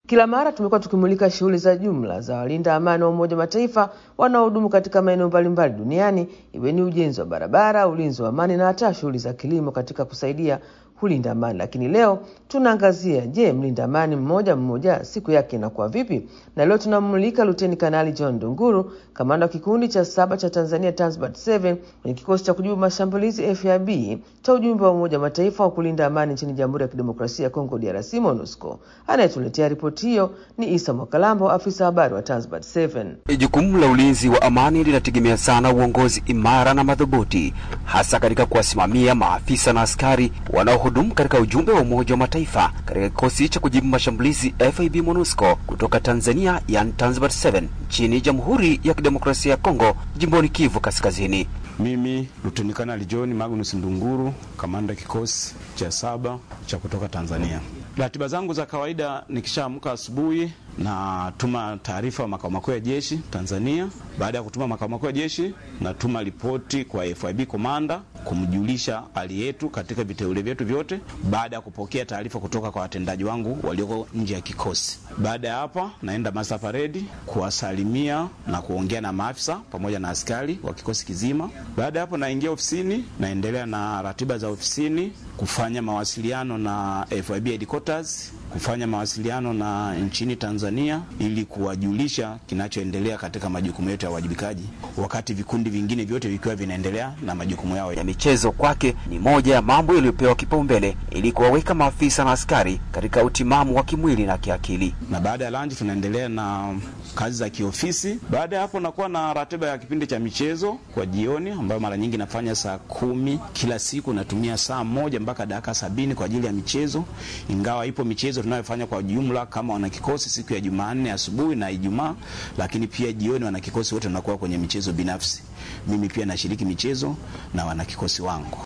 Kila mara tumekuwa tukimulika shughuli za jumla za walinda amani wa Umoja wa Mataifa wanaohudumu katika maeneo mbalimbali duniani, iwe ni ujenzi wa barabara, ulinzi wa amani na hata shughuli za kilimo katika kusaidia kulinda amani. Lakini leo tunaangazia, je, mlinda amani mmoja mmoja siku yake inakuwa vipi? Na leo tunamulika Luteni Kanali John Dunguru, kamanda wa kikundi cha saba cha Tanzania Tanzbat 7 kwenye kikosi cha kujibu mashambulizi FAB cha ujumbe wa Umoja wa Mataifa wa kulinda amani nchini Jamhuri ya Kidemokrasia ya Kongo DRC MONUSCO. Anayetuletea ripoti hiyo ni Isa Mwakalambo, afisa habari wa Tanzbat 7. Jukumu la ulinzi wa amani linategemea sana uongozi imara na madhubuti, hasa katika kuwasimamia maafisa na askari wanaohudumu katika ujumbe wa Umoja wa Mataifa katika kikosi cha kujibu mashambulizi FAB MONUSCO kutoka Tanzania, yani Tanzbat 7 nchini Jamhuri ya Kidemokrasia ya Kongo, jimboni Kivu Kaskazini. Mimi Luteni Kanali John Magnus Ndunguru, kamanda kikosi cha saba cha kutoka Tanzania. Ratiba zangu za kawaida, nikishaamka asubuhi natuma taarifa makao makuu ya jeshi Tanzania. Baada ya kutuma makao makuu ya jeshi, natuma ripoti kwa FIB komanda kumjulisha hali yetu katika viteule vyetu vyote, baada ya kupokea taarifa kutoka kwa watendaji wangu walioko nje ya kikosi. Baada ya hapa, naenda master parade kuwasalimia na kuongea na maafisa pamoja na askari wa kikosi kizima. Baada ya hapo, naingia ofisini, naendelea na ratiba za ofisini, kufanya mawasiliano na FIB headquarters kufanya mawasiliano na nchini Tanzania ili kuwajulisha kinachoendelea katika majukumu yetu ya uwajibikaji, wakati vikundi vingine vyote vikiwa vinaendelea na majukumu yao ya michezo. Kwake ni moja ya mambo yaliyopewa kipaumbele ili kuwaweka maafisa na askari katika utimamu wa kimwili na kiakili. Na baada ya lunch tunaendelea na kazi za kiofisi. Baada ya hapo, nakuwa na ratiba ya kipindi cha michezo kwa jioni, ambayo mara nyingi nafanya saa kumi kila siku. Natumia saa moja mpaka dakika sabini kwa ajili ya michezo, ingawa ipo michezo tunayofanya kwa jumla kama wanakikosi siku ya Jumanne asubuhi na Ijumaa, lakini pia jioni wanakikosi wote wanakuwa kwenye michezo binafsi. Mimi pia nashiriki michezo na wanakikosi wangu.